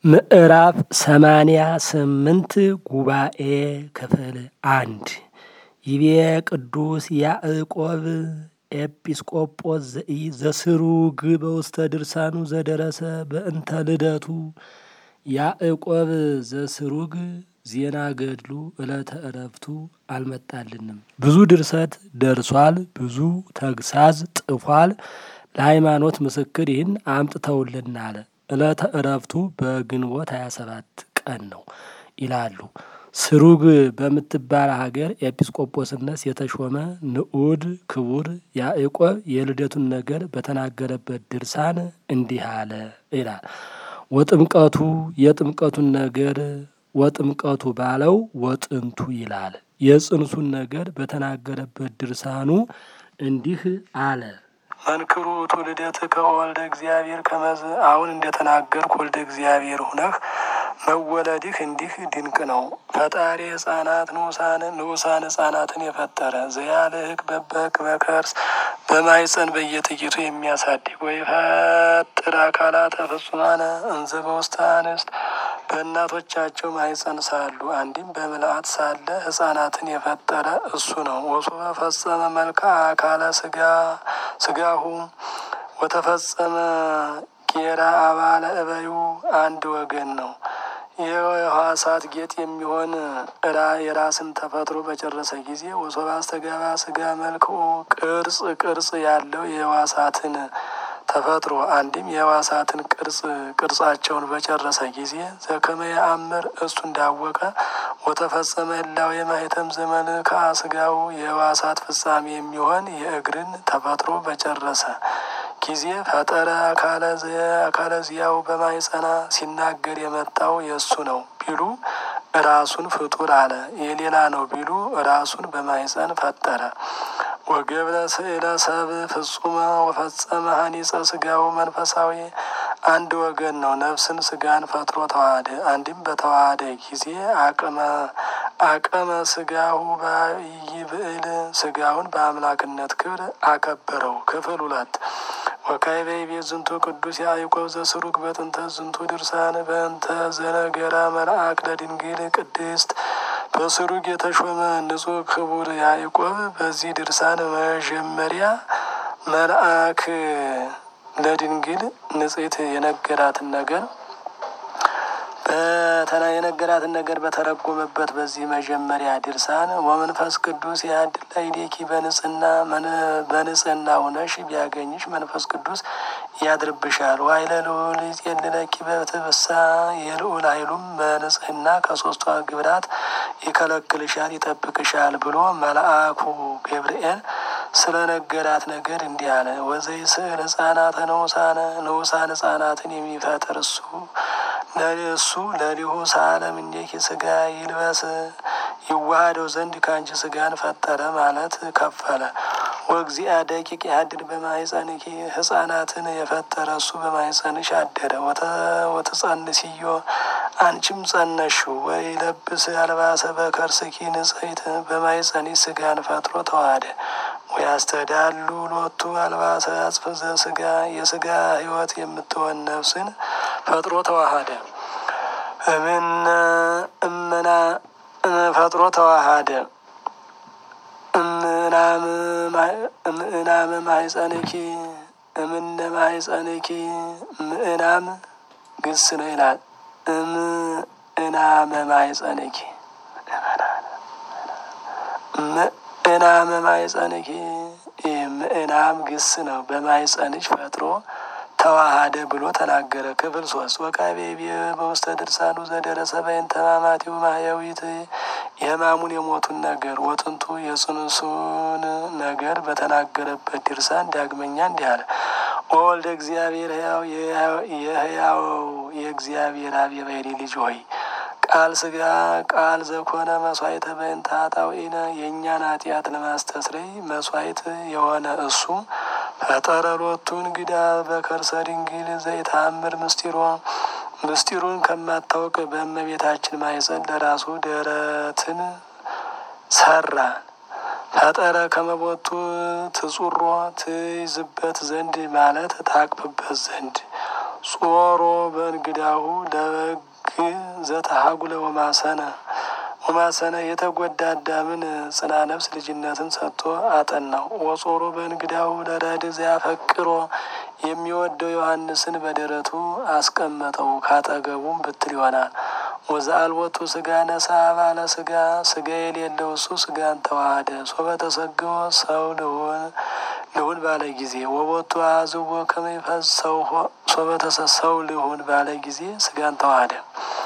ምዕራፍ ሰማንያ ስምንት ጉባኤ ክፍል አንድ ይቤ ቅዱስ ያዕቆብ ኤጲስቆጶስ ዘስሩግ በውስተ ድርሳኑ ዘደረሰ በእንተ ልደቱ ያዕቆብ ዘስሩግ ዜና ገድሉ ዕለተ ዕረፍቱ አልመጣልንም። ብዙ ድርሰት ደርሷል፣ ብዙ ተግሳዝ ጥፏል። ለሃይማኖት ምስክር ይህን አምጥተውልናል። ዕለተ ዕረፍቱ በግንቦት 27 ቀን ነው ይላሉ። ስሩግ በምትባል ሀገር ኤጲስቆጶስነት የተሾመ ንዑድ ክቡር ያዕቆብ የልደቱን ነገር በተናገረበት ድርሳን እንዲህ አለ ይላል። ወጥምቀቱ የጥምቀቱን ነገር ወጥምቀቱ ባለው ወጥንቱ ይላል። የጽንሱን ነገር በተናገረበት ድርሳኑ እንዲህ አለ። መንክሩ ትውልደት ከወልደ እግዚአብሔር ከመዝ አሁን እንደተናገርኩ ወልደ እግዚአብሔር ሁነህ መወለድህ እንዲህ ድንቅ ነው። ፈጣሪ ሕፃናት ንዑሳን ሕፃናትን የፈጠረ ዘያልህቅ በበክ በከርስ በማይፀን በየጥቂቱ የሚያሳድግ ወይ ፈጥር አካላተ ፍጹማነ እንዘ በውስተ አንስት በእናቶቻቸው ማይፀን ሳሉ አንድም በምልአት ሳለ ሕፃናትን የፈጠረ እሱ ነው። ወሶበ ፈጸመ መልክዓ አካለ ስጋ ስጋሁ ወተፈጸመ ጌራ አባለ እበዩ አንድ ወገን ነው። የሕዋሳት ጌጥ የሚሆን እራ የራስን ተፈጥሮ በጨረሰ ጊዜ ወሶበ አስተጋባ ስጋ መልክኡ ቅርጽ ቅርጽ ያለው የሕዋሳትን ተፈጥሮ አንድም የሕዋሳትን ቅርጽ ቅርጻቸውን በጨረሰ ጊዜ ዘከመ የአምር እሱ እንዳወቀ ወተፈጸመ ህላዌ የማኅተም ዘመን ከስጋው የሕዋሳት ፍጻሜ የሚሆን የእግርን ተፈጥሮ በጨረሰ ጊዜ ፈጠረ አካለ ዚያው በማይጸና ሲናገር የመጣው የእሱ ነው ቢሉ ራሱን ፍጡር አለ። የሌላ ነው ቢሉ ራሱን በማይጸን ፈጠረ። ወገብረ ስእለ ሰብ ፍጹመ ወፈጸመ ሀኒፀ ስጋው መንፈሳዊ አንድ ወገን ነው። ነፍስን ስጋን ፈጥሮ ተዋህደ። አንድም በተዋህደ ጊዜ አቅመ አቀመ ስጋሁ ይብዕል ስጋውን በአምላክነት ክብር አከበረው። ክፍል ሁለት ወካዕበ ይቤ ዝንቱ ቅዱስ ያዕቆብ ዘስሩግ በጥንተ ዝንቱ ድርሳን በእንተ ዘነገራ መልአክ ለድንግል ቅድስት በስሩግ የተሾመ ንጹሕ ክቡር ያዕቆብ በዚህ ድርሳን መጀመሪያ መልአክ ለድንግል ንጽሕት የነገራትን ነገር በተና የነገራትን ነገር በተረጎመበት በዚህ መጀመሪያ ድርሳን ወመንፈስ ቅዱስ ያድል ላዕሌኪ በንጽህና በንጽህና ሆነሽ ቢያገኝሽ መንፈስ ቅዱስ ያድርብሻል። ዋይለ ልዑል ይጼልለኪ በትብሳ የልዑል ኃይሉም በንጽህና ከሶስቱ ግብራት ይከለክልሻል፣ ይጠብቅሻል ብሎ መልአኩ ገብርኤል ስለ ነገራት ነገር እንዲህ አለ። ወዘይ ስዕል ህጻናተ ንዑሳነ ንዑሳን ህጻናትን የሚፈጥር እሱ እሱ ለሊሁ ሳለም እንዴኪ ስጋ ይልበስ ይዋሃደው ዘንድ ከአንቺ ስጋን ፈጠረ ማለት ከፈለ። ወእግዚአ ደቂቅ ያድር በማይጸንኪ ህጻናትን የፈጠረ እሱ በማይጸንሽ አደረ። ወተጸንስዮ አንቺም ጸነሽው። ወይ ለብስ አልባሰ በከርስኪ ንጽሕት በማይጸኒ ስጋን ፈጥሮ ተዋህደ። ወይ አስተዳሉ ሎቱ አልባሰ አጽፍ ዘስጋ የስጋ ህይወት የምትሆን ነፍስን ፈጥሮ ተዋሃደ። እምነ እምና ፈጥሮ ተዋሃደ። እምእናም ማይጸንኪ እምነ ማይጸንኪ ምእናም ግስ ነው ይላል። እምእናመ ማይጸንኪ ምእናመ ማይጸንኪ ምእናም ግስ ነው። በማይጸንሽ ፈጥሮ ተዋሃደ ብሎ ተናገረ። ክፍል ሶስት ወካዕበ ይቤ በውስተ ድርሳኑ ዘደረሰ በእንተ ሕማማቲሁ ማሕየዊት የሕማሙን የሞቱን ነገር ወጥንቱ የጽንሱን ነገር በተናገረበት ድርሳን ዳግመኛ እንዲህ አለ። ወወልደ እግዚአብሔር ሕያው የሕያው የእግዚአብሔር አብ የባሕርይ ልጅ ሆይ ቃል ስጋ ቃል ዘኮነ መስዋዕተ በእንተ ኃጣውኢነ የእኛን ኃጢአት ለማስተስረይ መስዋዕት የሆነ እሱ ፈጠረ ሎቱ እንግዳ በከርሰ ድንግል ዘይታምር ምስጢሮ ምስጢሩን ከማታወቅ በእመቤታችን ማኅፀን ለራሱ ደረትን ሰራ። ፈጠረ ከመቦቱ ትጹሮ ትይዝበት ዘንድ ማለት ታቅፍበት ዘንድ ጾሮ በእንግዳሁ ለበግ ዘተሃጉለ ወማሰነ ወማሰነ የተጎዳ አዳምን ጽና ነፍስ ልጅነትን ሰጥቶ አጠናው። ወጾሮ በእንግዳሁ ለረድ ዘያፈቅሮ የሚወደው ዮሐንስን በደረቱ አስቀመጠው። ካጠገቡም ብትር ይሆናል። ወዘአልቦቱ ስጋ ነሳ ባለ ስጋ ስጋ የሌለው እሱ ስጋን ተዋሃደ። ሶበ ተሰግቦ ሰው ልሁን ልሁን ባለ ጊዜ ወቦቱ አዝቦ ከመይፈስ ሰው ሶበ ተሰሰው ልሁን ባለ ጊዜ ስጋን ተዋሃደ።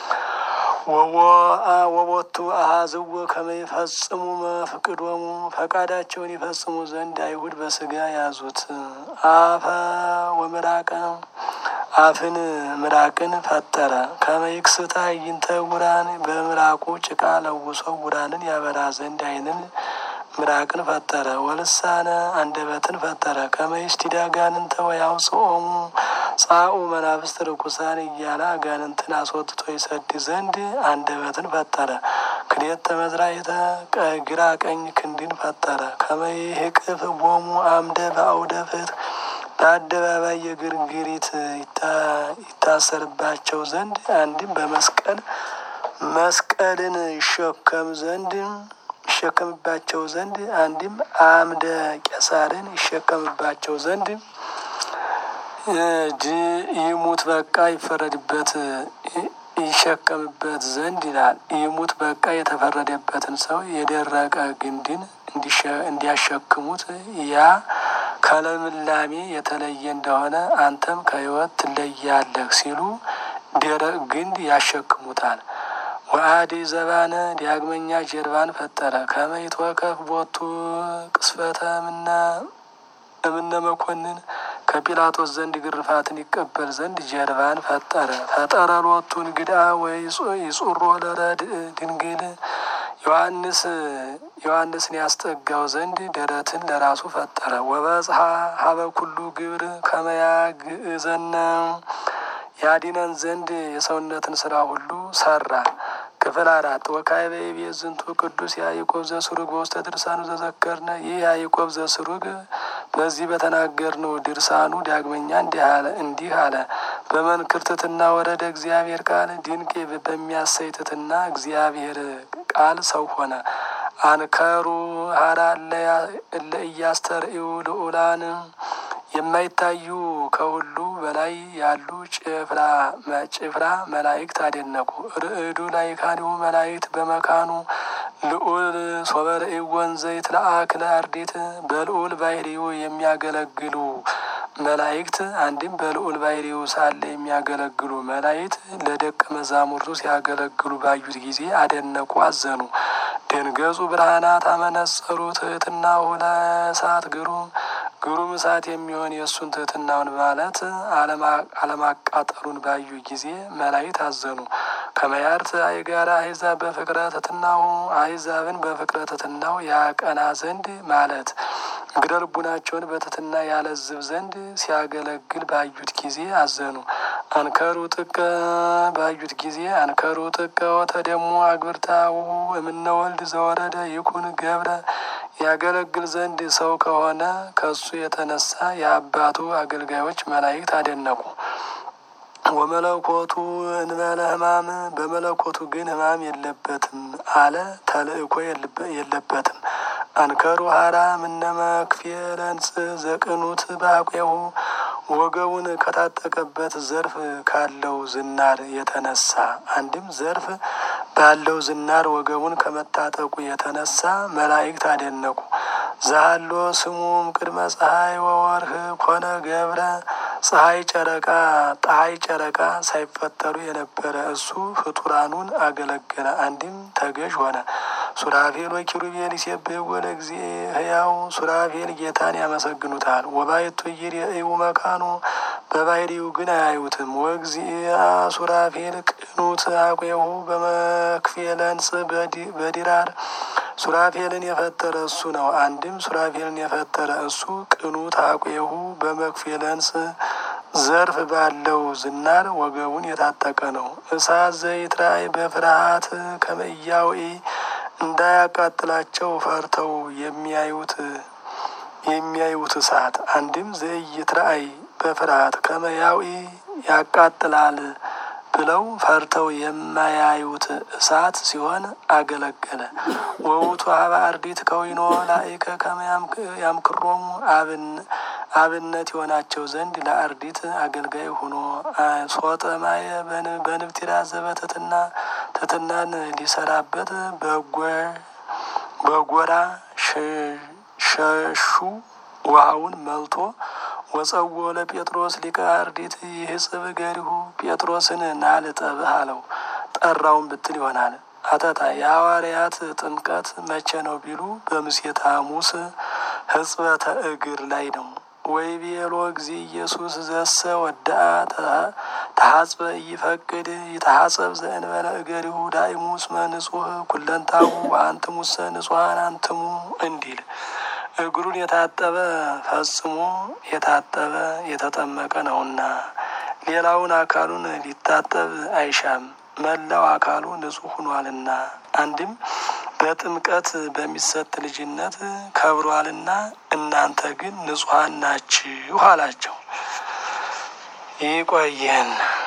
ወቦቱ አሃዝዎ ከመይፈጽሙ መፍቅዶሙ ፈቃዳቸውን ይፈጽሙ ዘንድ አይሁድ በስጋ ያዙት። አፈ ወምራቀ አፍን ምራቅን ፈጠረ። ከመይክስታ ይንተ ውራን በምራቁ ጭቃ ለውሶ ውራንን ያበራ ዘንድ አይንን ምራቅን ፈጠረ። ወልሳነ አንደበትን ፈጠረ። ከመይስቲዳ ጋንንተ ወያውፅኦሙ ጻኡ መናፍስት ርኩሳን እያለ አጋንንትን አስወጥቶ ይሰድ ዘንድ አንደበትን ፈጠረ። ክልኤተ መዝራዕተ ግራ ቀኝ ክንድን ፈጠረ። ከመይህቅፍ ቦሙ አምደ በአውደ ፍትሕ በአደባባይ የግርግሪት ይታሰርባቸው ዘንድ አንድም በመስቀል መስቀልን ይሸከም ዘንድ ይሸከምባቸው ዘንድ አንድም አምደ ቄሳርን ይሸከምባቸው ዘንድ ይሙት በቃ ይፈረድበት ይሸከምበት ዘንድ ይላል። ይሙት በቃ የተፈረደበትን ሰው የደረቀ ግንድን እንዲያሸክሙት ያ ከልምላሜ የተለየ እንደሆነ አንተም ከሕይወት ትለያለህ ሲሉ ደረቅ ግንድ ያሸክሙታል። ወአዲ ዘባነ ዳግመኛ ጀርባን ፈጠረ። ከመይትወከፍ ቦቱ ቅስፈተ ምነ እምነ መኮንን ከጲላጦስ ዘንድ ግርፋትን ይቀበል ዘንድ ጀርባን ፈጠረ። ፈጠረ ሎቱ እንግዳ ወይ ይጹሮ ለረድ ድንግል ዮሐንስ ዮሐንስን ያስጠጋው ዘንድ ደረትን ለራሱ ፈጠረ። ወበጽሐ ሀበ ኩሉ ግብር ከመያግእዘነ ያዲነን ዘንድ የሰውነትን ስራ ሁሉ ሰራ። ክፍል አራት ወካዕበ ይቤት ዝንቱ ቅዱስ ያዕቆብ ዘስሩግ በውስተ ድርሳኑ ዘዘከርነ። ይህ ያዕቆብ ዘስሩግ በዚህ በተናገርነው ድርሳኑ ዳግመኛ እንዲህ አለ። በመንክር ትሕትና ወረደ እግዚአብሔር ቃል ድንቅ በሚያሰይ ትሕትና እግዚአብሔር ቃል ሰው ሆነ። አንከሩ ሀራ እለ እያስተርእዩ ልዑላን የማይታዩ ከሁሉ በላይ ያሉ ጭፍራ ጭፍራ መላእክት አደነቁ። ርዕዱ ላይካኒሁ መላእክት በመካኑ ልዑል ሶበርኢ ወንዘ ይትለአክ ለአርዲት በልዑል ባሕርዩ የሚያገለግሉ መላእክት አንድም በልዑል ባሕርዩ ሳለ የሚያገለግሉ መላእክት ለደቀ መዛሙርቱ ሲያገለግሉ ባዩት ጊዜ አደነቁ፣ አዘኑ። ደንገጹ ብርሃናት አመነጸሩ ትሕትናሁ ለእሳት ግሩም ግሩም እሳት የሚሆን የእሱን ትሕትናውን ማለት አለማቃጠሉን ባዩ ጊዜ መላእክት አዘኑ። ከመያርት አይጋራ አሕዛብ በፍቅረ ትሕትናሁ አሕዛብን በፍቅረ ትሕትናው ያቀና ዘንድ ማለት እግረ ልቡናቸውን በትሕትና ያለዝብ ዘንድ ሲያገለግል ባዩት ጊዜ አዘኑ። አንከሩ ጥቀ ባዩት ጊዜ አንከሩ ጥቀ ወተደሞ አግብርታው እምነ ወልድ ዘወረደ ይኩን ገብረ ያገለግል ዘንድ ሰው ከሆነ ከሱ የተነሳ የአባቱ አገልጋዮች መላእክት አደነቁ። ወመለኮቱ እንበለ ሕማም በመለኮቱ ግን ሕማም የለበትም አለ። ተልእኮ የለበትም። አንከሩ ሀራ ምነ መክፌለንጽ ዘቅኑት ባቄሁ ወገቡን ከታጠቀበት ዘርፍ ካለው ዝናር የተነሳ አንድም ዘርፍ ባለው ዝናር ወገቡን ከመታጠቁ የተነሳ መላእክት አደነቁ። ዛሎ ስሙም ቅድመ ፀሐይ ወወርህ ኮነ ገብረ ፀሐይ ጨረቃ ፀሐይ ጨረቃ ሳይፈጠሩ የነበረ እሱ ፍጡራኑን አገለገለ። አንድም ተገዥ ሆነ። ሱራፌል ወኪሩቤል ይሴብሕዎ ለእግዚእ ሕያው ሱራፌል ጌታን ያመሰግኑታል። ወባሕቱ ኢይሬእዩ መካኑ በባሕርዩ ግን አያዩትም። ወእግዚአ ሱራፌል ቅኑት አቄሁ በመክፌለንጽ በዲራር ሱራፌልን የፈጠረ እሱ ነው። አንድም ሱራፌልን የፈጠረ እሱ ቅኑት አቄሁ በመክፌለንጽ ዘርፍ ባለው ዝናር ወገቡን የታጠቀ ነው። እሳት ዘይትራእይ በፍርሃት ከመያውኢ እንዳያቃጥላቸው ፈርተው የሚያዩት የሚያዩት እሳት አንድም ዘይትራእይ በፍርሃት ከመያውኢ ያቃጥላል ብለው ፈርተው የማያዩት እሳት ሲሆን አገለገለ። ወውቱ ሀበ አርዲት ከዊኖ ላይከ ከመ ያምክሮሙ አብነት የሆናቸው ዘንድ ለአርዲት አገልጋይ ሆኖ ሶጠ ማየ በንብቲራ ዘበትትና ትትናን ሊሰራበት በጎራ ሸሹ ውሃውን መልቶ ወጸዎ ለጴጥሮስ ሊቀ አርዲት ይህጽብ ገሪሁ ጴጥሮስን ናልጠብህ አለው። ጠራውን ብትል ይሆናል። አተታ የሐዋርያት ጥምቀት መቼ ነው ቢሉ በምሴተ ሐሙስ ሕጽበተ እግር ላይ ነው። ወይ ቤሎ ጊዜ ኢየሱስ ዘሰ ወዳአ ተሐጽበ እይፈቅድ ይተሐጸብ ዘእንበለ እገሪሁ ዳይሙ እስመ ንጹሕ ኩለንታሁ አንትሙሰ ንጹሐን አንትሙ እንዲል እግሩን የታጠበ ፈጽሞ የታጠበ የተጠመቀ ነውና ሌላውን አካሉን ሊታጠብ አይሻም፣ መላው አካሉ ንጹሕ ሆኗልና። አንድም በጥምቀት በሚሰጥ ልጅነት ከብሯልና እናንተ ግን ንጹሐን ናችሁ አላቸው። ይቆየን።